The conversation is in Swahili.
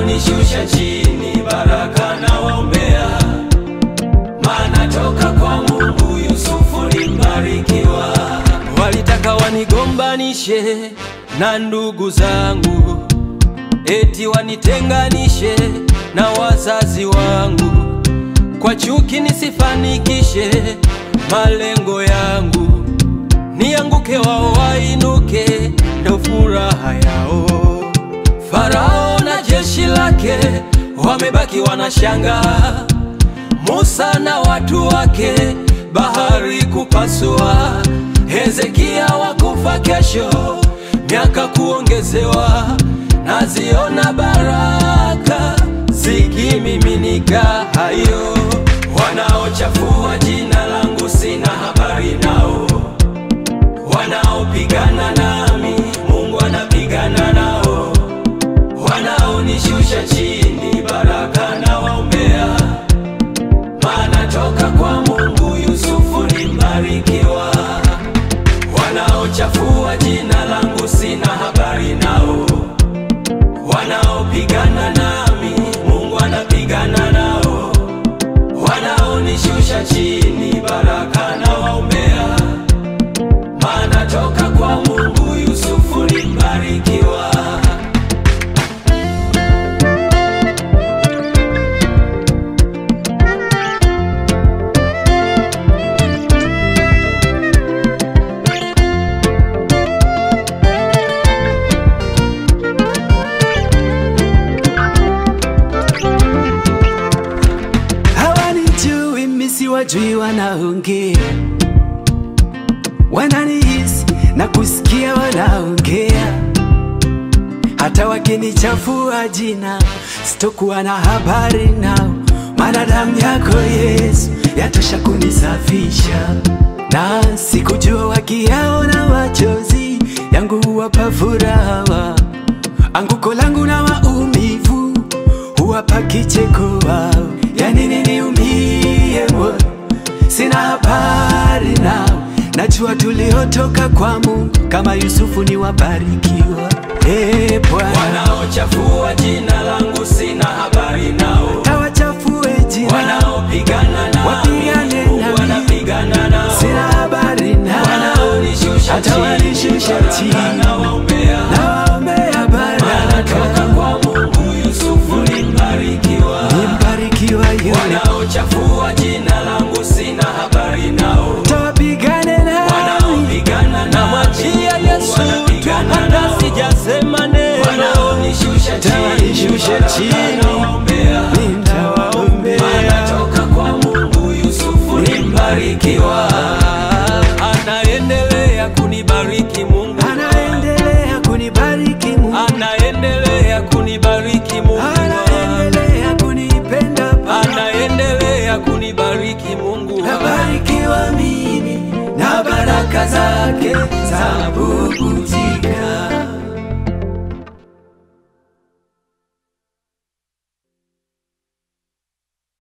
wanaonishusha chini, baraka na waombea, maana toka kwa Mungu Yusufu ni mbarikiwa. Walitaka wanigombanishe na ndugu zangu, eti wanitenganishe na wazazi wangu, kwa chuki nisifanikishe malengo yangu, nianguke wao wainuke, ndo furaha yao. Farao na jeshi lake wamebaki wanashanga, Musa na watu wake bahari kupasua, Hezekia wakufa kesho, miaka kuongezewa, naziona baraka zikimiminika hayo. Wanaochafua jina langu sina habari nao, wanaopigana nami Mungu anapigana nao, wanaonishusha chini baraka na waombea, maana toka kwa Mungu Yusufu ni mbarikiwa. Wanaochafua jina langu sina habari nao, wanaopigana nami Mungu anapigana nao, wanaonishusha chini baraka na waombea, maana toka kwa Mungu Yusufu ni mbarikiwa. hawanijui mimi siwajui, wanaongea wananihisi na kusikia wanaongea, hata wakinichafua jina sitokuwa na habari nao, maana damu yako Yesu yatosha kunisafisha, na sikujua wakiyaona machozi yangu huwapa furaha, anguko langu na maumivu huwapa kicheko wao. Yani nini niumie moyo, sina habari nao, najua tuliotoka kwa Mungu kama Yusufu ni wabarikiwa. Ee Bwana, Wanaochafua jina langu sina habari nao, tawachafue jina, wanaopigana nami Wapigane Mungu nami. anapigana nao, sina habari nao, wanaonishusha hata chini wanishusha baraka chini. na waombea, nawaombea maana toka baraka, kwa Mungu Yusufu ni mbarikiwa. nimbarikiwa yule, Wanaochafua jina langu sina habari nao, tawapigane nami, wanaopigana Namwachia Yesu tu hata sijasema neno, wanaonishusha Tawanishusha chini chini. baraka na waombea, nitawaombea maana toka kwa Mungu Yusufu ni mbarikiwa. anaendelea kunibariki Mungu, anaendelea kunibariki Mungu, anaendelea kunibariki Mungu, anaendelea kunipenda Baba, anaendelea kunibariki Mungu. nabarikiwa mimi na baraka zake za bubujika.